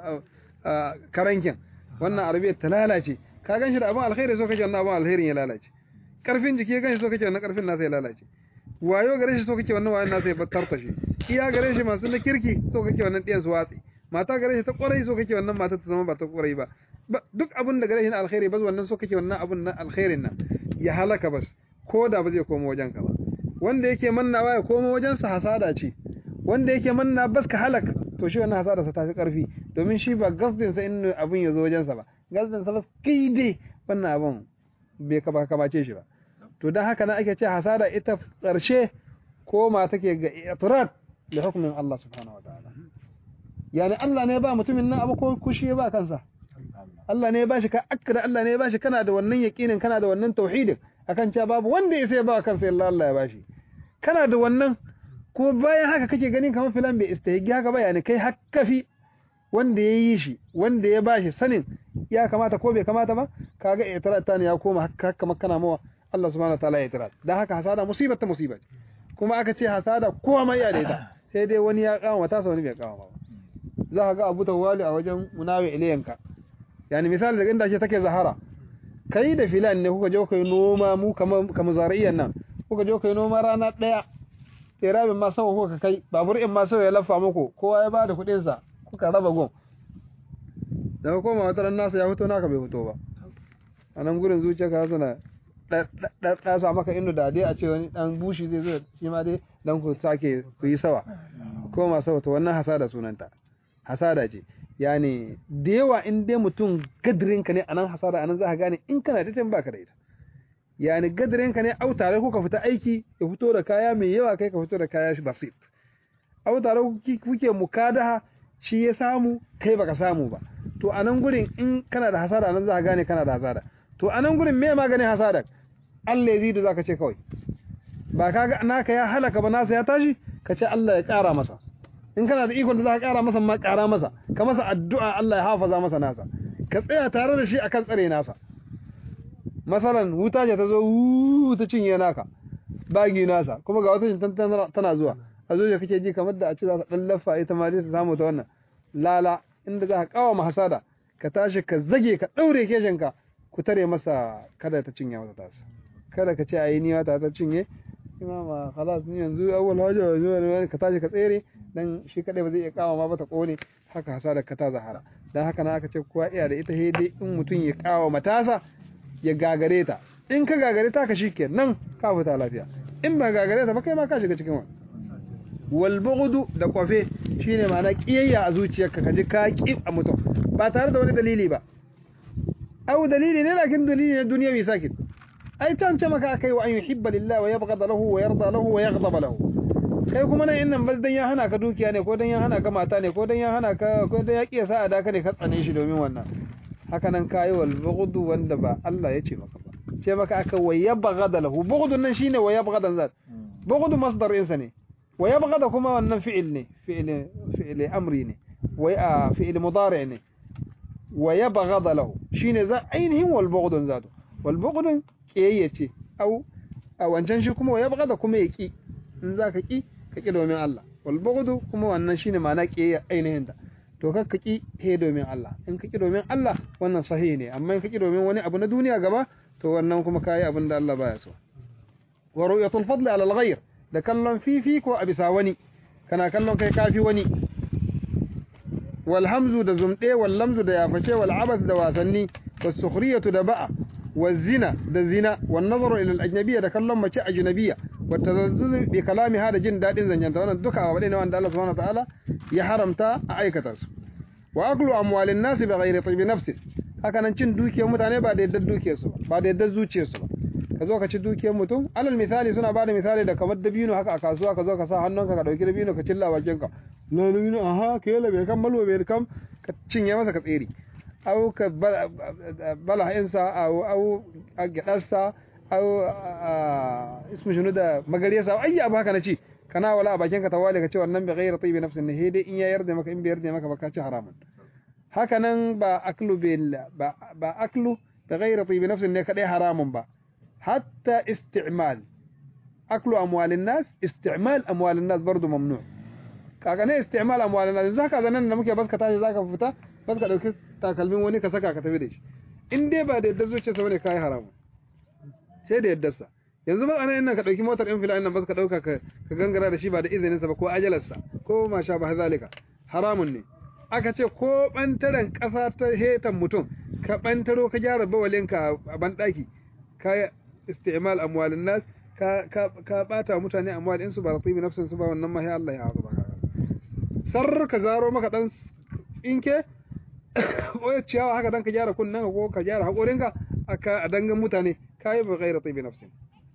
karankin wannan arabiya ta lalace ka gan shi da abun alkhairi so kake wannan abun alkhairin ya lalace karfin jiki ya gan shi so kake wannan karfin nasa ya lalace wayo gare shi so kake wannan wayan nasa ya tarta shi iya gare shi masu na kirki so kake wannan ɗiyan su watsi mata gare shi ta kwarai so kake wannan mata ta zama ba ta kwarai ba duk abin da gare shi na alkhairi bas wannan so kake wannan abun na alkhairin nan ya halaka bas ko da ba zai koma wajen ka ba wanda yake mannawa ya koma wajen sa hasada ce wanda yake manna bas ka halaka to shi wannan hasada sa tafi karfi domin shi ba gasdin sa in abun ya zo wajen sa ba gasdin sa bas kai dai wannan abun bai ka ba kamace shi ba to dan haka na ake ce hasada ita karshe koma take ga i'tirad da hukumin Allah subhanahu wa ta'ala yani Allah ne ba mutumin nan abu ko kushi ba kansa Allah ne ya bashi ka akkada Allah ne ya bashi kana da wannan yaqinin kana da wannan tauhidin akan cewa babu wanda ya sai ba kansa illa Allah ya bashi kana da wannan kuma bayan haka kake ganin kamar filan bai istahigi haka ba yani kai hakkafi wanda ya yi shi wanda ya bashi sanin ya kamata ko bai kamata ba kaga i'tirat ta ne ya koma haka haka makana mawa Allah subhanahu wa ta'ala ya i'tirat dan haka hasada musibar ta musibar kuma aka ce hasada kowa mai ya da ita sai dai wani ya kawo mata sa wani bai kawo ba za ka ga Abu Tawali a wajen munawi ilayanka yani misali da inda ce take zahara kai da filan ne kuka je kuka yi noma mu kamar kamar zariyan nan kuka je kuka yi noma rana daya irabin ma sau kuka kai babur in ma sau ya lafa muku kowa ya bada kuɗin sa kuka raba gon da koma wata ran nasa ya fito naka bai fito ba a nan gurin zuciya ka suna ɗasa maka inda da dai a ce wani ɗan bushi zai zo shi ma dai dan ku sake ku yi sawa koma sawa to wannan hasada sunanta hasada ce yani da yawa in dai mutum gadirin ka ne anan hasada anan za ka gane in kana da tan baka da ita yani gadirin ka ne au tare ku ka fita aiki ya fito da kaya mai yawa kai ka fito da kaya shi basit au tare kuke mukadaha shi ya samu kai baka samu ba to anan gurin in kana da hasada anan za ka gane kana da hasada to anan gurin me maganin hasada Allah ya zidu zaka ce kawai ba kaga naka ya halaka ba nasa ya tashi ka ce Allah ya kara masa in kana da ikon da za ka kara masa ma kara masa ka masa addu'a Allah ya hafaza masa nasa ka tsaya tare da shi akan tsare nasa masalan wuta ce ta zo ta cinye naka bagi nasa kuma ga wata tana zuwa a zuwa kake ji kamar da a ce za ta dan laffa ita ma dai ta samu ta wannan lala inda za ka kawo mahasada ka tashi ka zage ka daure keshinka ku tare masa kada ta cinye masa tasa kada ka ce ayi ni wata ta cinye imama khalas ni yanzu awwal haja zuwa ka tashi ka tsere dan shi kadai ba zai iya kawo ma ba ta kone haka hasada ka ta zahara dan haka na aka ce kowa iya da ita hede in mutum ya kawo matasa ya gagare ta in ka gagare ta ka shike nan ka fita lafiya in ba gagare ta ba kai ma ka shiga cikin wani wal bughdu da kwafe shine ma'ana kiyayya a zuciyarka ka ji ka ki a mutum ba tare da wani dalili ba au dalili ne lakin dalili ne duniyawi sakit ai can ce maka akai wa an yuhibba lillahi wa yabghada lahu wa yarda lahu wa yaghdaba lahu kai kuma nan innan bal dan ya hana ka dukiya ne ko dan ya hana ka mata ne ko dan ya hana ka ko dan ya kiyasa a daka ne ka tsane shi domin wannan haka nan kai wal bughdu wanda ba Allah ya ce maka ba ce maka aka wa yabghada lahu bughdun nan shine wa yabghada zat bughdu masdar insa ne wa yabghada kuma wannan fi'il ne fi'il fi'il amri ne wa fi'il mudari ne wa yabghada lahu shine za ainihin wal bughdun zatu wal bughdun kiyayya ce au a wancan shi kuma ya bada kuma ya ki in za ka ki ka ki domin Allah wal bughdu kuma wannan shine ma'ana kiyayya ainihin ta to ka ki he domin Allah in ka ki domin Allah wannan sahihi ne amma in ka ki domin wani abu na duniya gaba to wannan kuma kai abin da Allah baya so wa ru'yatul fadli ala al-ghayr da kallon fifi ko a bisa wani kana kallon kai kafi wani wal hamzu da zumɗe wal lamzu da yaface wal abas da wasanni was sukhriyatu da ba'a wal zina da zina wan nazaru ila al ajnabiyya da kallon mace ajnabiyya wa tazazzuz bi kalamiha da jin dadin zanyanta wannan duka abu ne wanda Allah subhanahu wa ta'ala ya haramta a aikata su wa aklu amwalin nasi bi ghairi tibi nafsi haka nan cin dukiyar mutane ba da yadda dukiyar su ba da yadda zuciyar su ba ka zo ka ci dukiyar mutum alal misali suna bada misali da kamar dabino haka a kasuwa ka zo ka sa hannunka ka dauki dabino ka cilla bakin ka na dabino aha ke yala bai kan malwa bai kam ka cinye masa ka tsere au ka bala insa au au agadarsa au ismu shunu da magariyarsa ai abu haka na ci kana wala a bakin ka tawali ka ce wannan bi ghairi tibi nafsin ne dai in ya yarda maka in bai yarda maka ba ka ci haramun haka nan ba aklu bil ba ba aklu bi ghairi tibi nafsin ne kadai haramun ba hatta isti'mal aklu amwalin nas isti'mal amwalin nas bardu mamnu kaga ne isti'mal amwalin nas zaka zanan da muke baska tashi zaka fita baska dauki takalmin wani ka saka ka tafi da shi in dai ba da yadda zuciyarsa bane kai haramun sai da yaddarsa yanzu ba ana ina ka dauki motar in fila'in nan ba ka dauka ka gangara da shi ba da izinin sa ba ko ajalarsa ko ma sha ba zalika haramun ne aka ce ko bantaren kasa ta hetan mutum ka bantaro ka gyara bawalinka a bandaki ka isti'mal amwalin nas ka ka ka bata mutane amwal in su ba ratibi nafsin su ba wannan ma Allah ya azaba ka sar ka zaro maka dan inke ko ciyawa haka dan ka gyara kunnan ko ka gyara hakorinka aka a dangan mutane kai ba ghaira tibi nafsin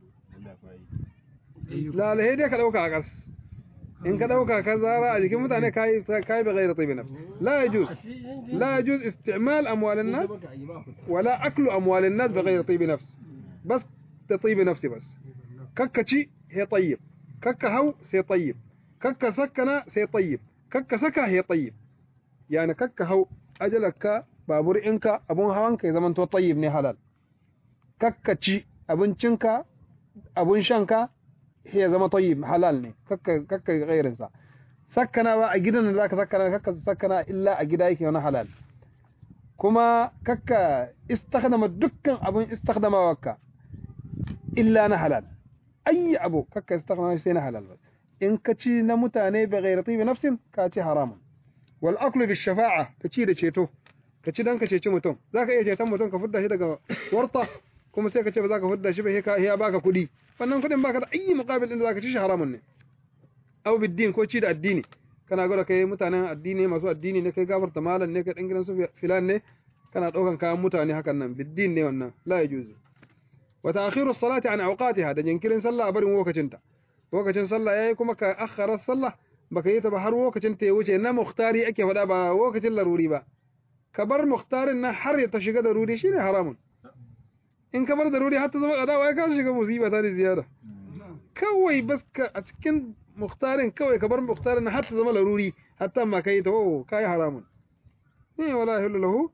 la la dai ka dauka a gas in ka dauka ka zara a jikin mutane kai kai ba ghaira tibi nafsin la yajuz la yajuz isti'mal amwal an-nas wala aklu amwal an-nas bi ghairi tibi nafs bas da tibi nafsi bas kakkaci he tayyib kakka hau sai tayyib kakka sakkana sai tayyib kakka saka he tayyib yani kakka hau ajalaka babur inka abun hawanka ya zamanto tayyib ne halal kakka ci abincinka abun shanka ya zama tayyib halal ne kakka kakka gairin sa sakkana ba a gidan da zaka sakkana kakka sakkana illa a gida yake wani halal kuma kakka istakhdama dukkan abun istakhdamawarka illa na halal ayi abu kakka istakhdama sai na halal bas in ka ci na mutane bi ghairi tibi nafsin ka ci haramun wal aklu bi shafa'a ka ci da ceto ka ci dan ka ceci mutum zaka iya ceton mutum ka fudda shi daga warta kuma sai ka ce ba za ka fudda shi ba sai ka ya baka kuɗi wannan kuɗin baka da ayi muqabil din da zaka ci shi haramun ne aw biddin ko ci da addini kana gwada kai mutanen addini masu addini ne kai gafarta malan ne kai dan gidan su filan ne kana daukan kayan mutane hakan nan biddin ne wannan la yajuzu wa ta'khiru as-salati an awqatiha da jinkirin sallah a barin lokacinta lokacin sallah yayi kuma ka akhara sallah baka yi ta ba har lokacin ta ya wuce na muhtari ake faɗa ba lokacin laruri ba ka bar muhtarin nan har ya ta shiga da ruri shine haramun in ka bar da ruri har ta zama kadawa ya ka shiga musiba ta da ziyara kawai bas ka a cikin muhtarin kawai ka bar muhtarin nan har ta zama laruri hatta ma kai ta oh kai haramun ne wala yahillu lahu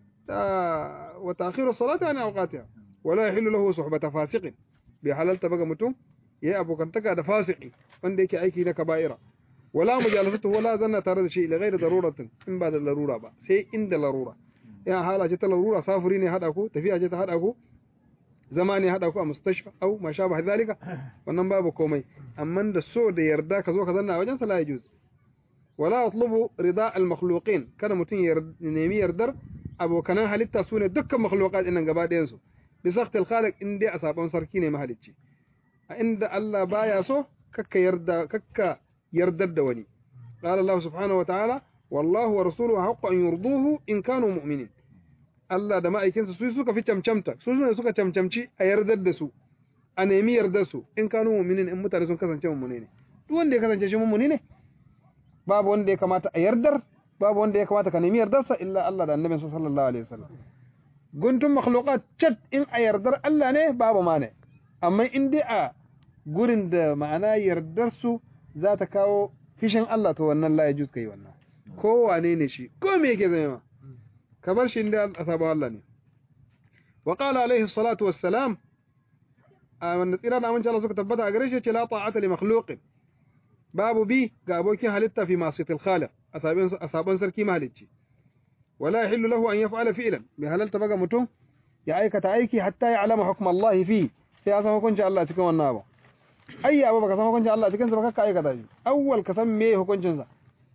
wa ta'khiru salati an awqatiha wala yahillu lahu suhbata fasiqin bi halalta baga mutum yayi abokantaka da fasiki wanda yake aiki na kaba'ira wala mujalasatu wala zanna tare da shi ila ghairi daruratin in ba da larura ba sai inda larura ya hala ce ta larura safuri ne hada ku tafiya ce ta hada ku zama ne hada ku a mustashfa au ma sha ba zalika wannan babu komai amma da so da yarda ka zo ka zanna a wajen sa la yajuz wala atlubu rida al makhluqin kada mutun ya nemi yardar abokanan halitta sune dukkan makhluqat din gaba ɗayan su bi sakht al khaliq in dai a sabon sarki ne mahalicci a inda Allah baya so kakka yarda kakka yardar da wani qala Allah subhanahu wa ta'ala wallahu wa rasuluhu haqqu an yurduhu in kanu mu'minin Allah da ma'aikinsa su suka fi camcamta su ne suka camcamci a yardar da su a nemi yardar su in kanu mu'minin in mutane sun kasance mummune ne duk wanda ya kasance shi mummune ne babu wanda ya kamata a yardar babu wanda ya kamata ka nemi yardarsa illa Allah da annabinsa sallallahu alaihi wasallam guntun makhluqat chat in a yardar Allah ne babu ma ne amma in dai a gurin da ma'ana yardar su za ta kawo fishin Allah to wannan la yajuz kai wannan ko wane ne shi ko me yake zama ka bar shi inda asaba Allah ne wa qala alaihi salatu wassalam wanda tsira da amince Allah suka tabbata a gare shi ce la ta'ata li makhluqin babu bi ga abokin halitta fi masiyatil khaliq asabin asaban sarki mahalicci wala yahillu lahu an yaf'ala fi'lan bi halalta baga mutum ya aikata aiki hatta ya alama hukm Allah fi sai ya san hukuncin Allah cikin wannan abu ayya ba baka san hukuncin Allah cikin sa ba kakka aikata shi awwal ka san me hukuncin sa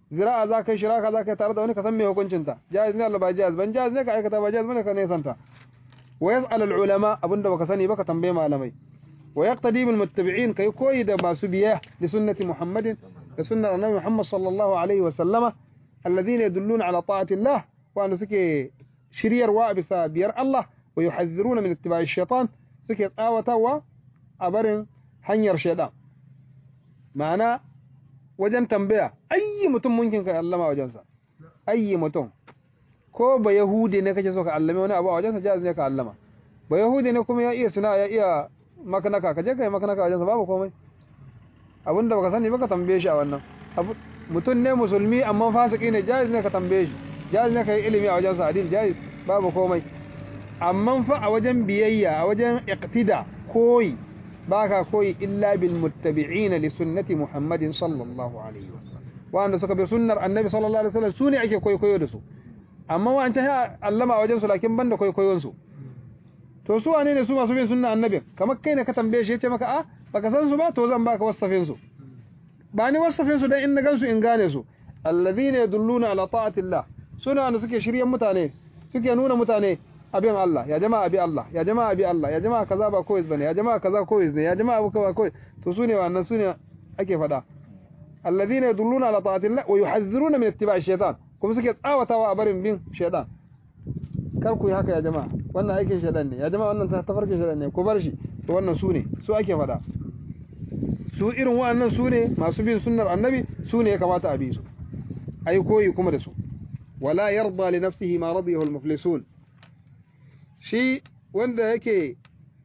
zira'a za ka yi shiraka za ka yi tare da wani ka san me hukuncin ta jaiz ne Allah ba jaiz ban jaiz ne ka aikata ba jaiz bane ka ne santa wa yas'al al ulama abinda baka sani baka tambaye malamai wa yaqtadi bil muttabi'in kai koyi da masu biya li sunnati muhammadin da sunnar annabi muhammad sallallahu alaihi wa sallama alladhina yadulluna ala ta'ati Allah wa an suke shiryarwa bisa biyar Allah wa yuhadhiruna min ittiba'i shaytan suke tsawatawa a barin hanyar shaytan ma'ana wajen tambaya ayyi mutum munkin ka allama wajensa ayyi mutum ko ba yahudi ne kake so ka allame wani abu a wajensa jaz ne ka allama ba yahudi ne kuma ya iya suna ya iya makanaka ka je ka yi makanaka wajensa babu komai abinda baka sani baka tambaye shi a wannan mutum ne musulmi amma fasiki ne jaiz ne ka tambaye shi jaiz ne ka yi ilimi a wajensa adil jaiz babu komai amma fa a wajen biyayya a wajen iqtida koyi baka koyi illa bil muttabi'in li sunnati muhammadin sallallahu alaihi wasallam wanda suka bi sunnar annabi sallallahu alaihi wasallam sune ake koyi koyo da su amma wancan ya allama a wajen su lakin banda koyi koyon su to su wane ne su masu bin sunnar annabi kamar kai ne ka tambaye shi yace maka a baka san su ba to zan baka wasafin su ba ni wasafin su dan in na gansu in gane su alladhina yadulluna ala ta'atillah suna wanda suke shiryen mutane suke nuna mutane abin Allah ya jama'a bi Allah ya jama'a bi Allah ya jama'a kaza ba koyiz bane ya jama'a kaza koyiz ne ya jama'a abu kaza koyiz to sune wannan sune ake fada alladhina yadulluna ala ta'atillah wa yuhadhiruna min ittiba'i shaytan kuma suke tsawatawa a barin bin shaytan kar ku yi haka ya jama'a wannan aikin shaytan ne ya jama'a wannan tafarkin shaytan ne ku bar shi to wannan sune su ake fada su irin wa'annan sune masu bin sunnar annabi sune ya kamata a bi su ai koyi kuma da su wala yarda li nafsihi ma radiyahu al-muflisun shi wanda yake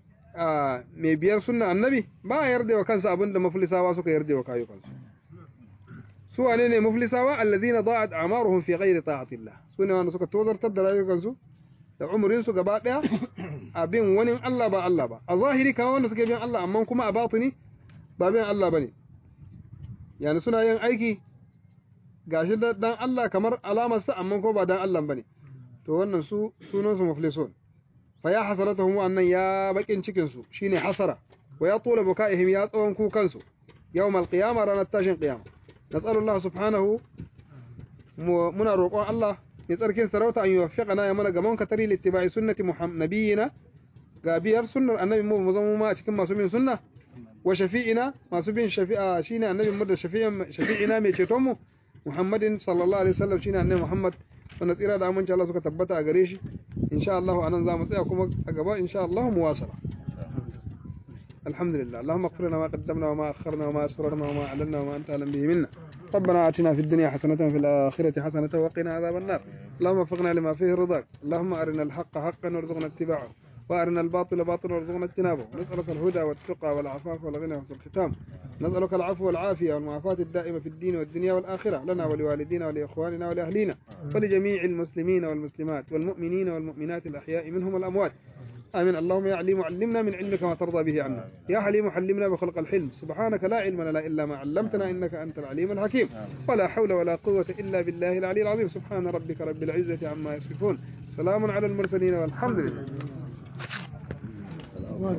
mai biyar sunna annabi ba a yarda wa kansa abinda muflisawa suka yarda wa kayukansu su wane ne muflisawa allazina da'at a'maruhum fi ghairi ta'atillah su ne wanda suka tozartar da rayukansu da umurin su gaba daya abin wani Allah ba Allah ba a zahiri kawai wanda suke bin Allah amma kuma a batini ba bin Allah bane yani suna yin aiki gashi da dan Allah kamar alamar sa amma ko ba dan Allah bane to wannan su sunan su muflisun fa ya hasaratuhum annan ya bakin cikin su shine hasara wa ya tula bukaihim ya tsawon kukan su yawm alqiyama ranar tashin qiyama nas'alullah subhanahu muna roƙon Allah mai tsarkin sarauta an yuwaffiqana ya mana gaman katari littiba'i sunnati nabiyina ga biyar sunnar annabi mu mu zama ma a cikin masu bin sunna wa shafi'ina masu bin shafi'a shine annabi mu da shafi'ina mai ceton mu Muhammadin sallallahu alaihi wasallam shine annabi Muhammad wanda tsira da aminci Allah suka tabbata a gare shi insha Allah anan zamu tsaya kuma a gaba insha Allah mu wasala alhamdulillah اللهم اغفر لنا ما قدمنا وما أخرنا وما أسررنا وما أعلنا وما أنت أعلم به منا ربنا آتنا في الدنيا حسنة وفي الآخرة حسنة وقنا عذاب النار اللهم وفقنا لما فيه رضاك اللهم أرنا الحق حقا وارزقنا اتباعه وأرنا الباطل باطلا وارزقنا اجتنابه نسألك الهدى والتقى والعفاف والغنى وحسن الختام نسألك العفو والعافية والمعافاة الدائمة في الدين والدنيا والآخرة لنا ولوالدينا ولإخواننا ولأهلينا ولجميع المسلمين والمسلمات والمؤمنين والمؤمنات الأحياء منهم والأموات آمين اللهم يا عليم علمنا من علمك ما ترضى به عنا يا حليم حلمنا بخلق الحلم سبحانك لا علم لنا إلا ما علمتنا إنك أنت العليم الحكيم ولا حول ولا قوة إلا بالله العلي العظيم سبحان ربك رب العزة عما يصفون سلام على المرسلين والحمد لله